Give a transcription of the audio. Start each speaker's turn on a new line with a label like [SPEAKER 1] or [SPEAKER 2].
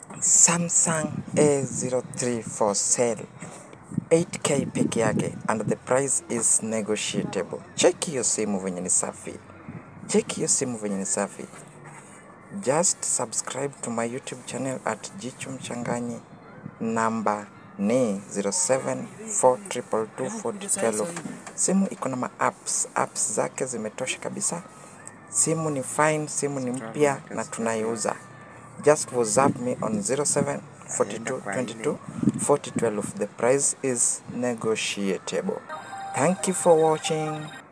[SPEAKER 1] Samsung A03 for sale 8k peke yake and the price is negotiable. Cheki hiyo simu venye ni safi, cheki hiyo simu venye ni safi. Just subscribe to my YouTube channel at Jicho Mchanganyi. Namba ni 0742224012. Simu iko na ma apps, apps zake zimetosha kabisa. Simu ni fine, simu ni mpya na tunaiuza. Just WhatsApp me on 0742224012. The price is negotiable. Thank you for watching.